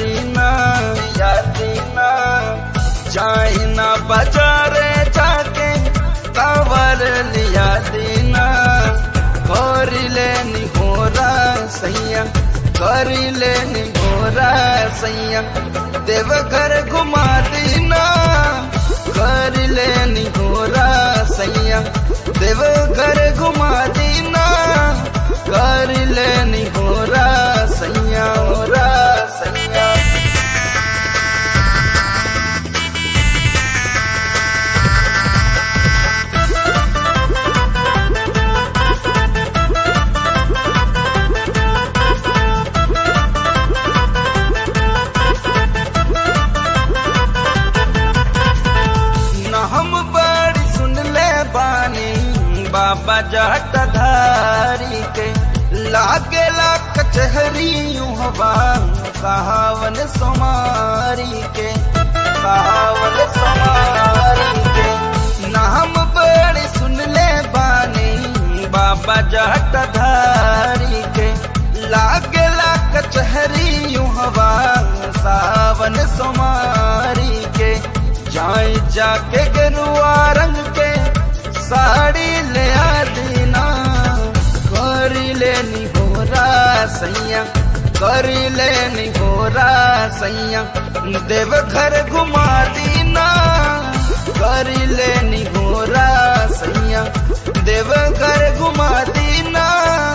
दीना लिया दीना चाइना बाजारे जाके कावर लिया दीना करी लेनी होरा सैया करी लेनी होरा सैया देवघर घुमा दीना करी लेनी होरा सैया देवघर घुमा दीना करी लेनी होरा सैया होरा सैया न हम बड़ी सुन ले बानी बाबा जट धारी के लागे ला कचहरी हवा कहावन सोमारी के कहावन सोमारी के न हम बड़ी सुन ले बानी बाबा जट धारी के लागे ला कचहरी हवा सावन सोमारी के जाए जाके गेरुआ रंग के साड़ी ले आ दीना करी लेनी होरा सैया करी लेनी होरा सैया देव घर घुमा दीना करी लेनी होरा सैया देव घर घुमा दीना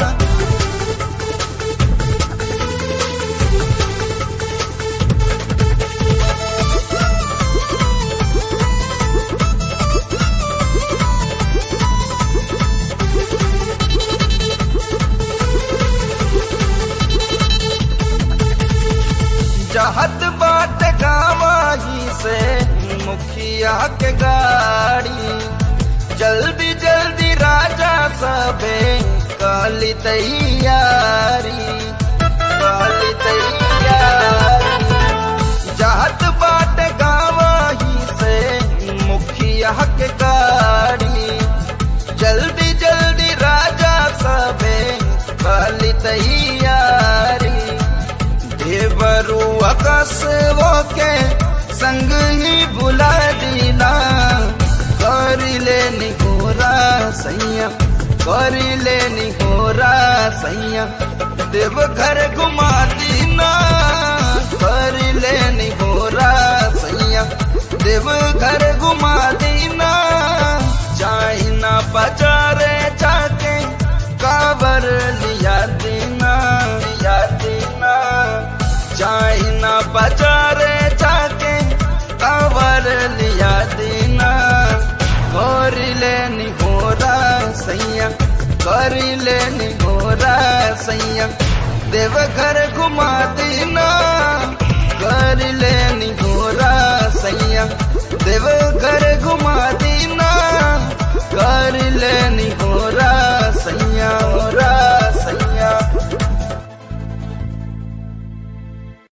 जहत बाट गावाही से मुखिया के गाड़ी जल्दी जल्दी राजा सबे काली तैयारी काली तैयारी जहत बाट गावाही से मुखिया के गाड़ी जल्दी जल्दी राजा सबे काली तैयारी देवरू अकसवो के संग ही बुला दीना करी लेनी होरा सैया करी लेनी होरा सैया देव घर घुमा दीना करी लेनी होरा सैया देव घर घुमा दीना चाइना बाजारे जाके काबर लिया दीना लिया दीना चाइना बाजारे जाके कावर लिया दीना करी लेनी होरा सैया करी लेनी होरा सैया देवघर घुमा दीना करी लेनी होरा सैया देवघर घुमा दीना कर लेनी होरा सैया होरा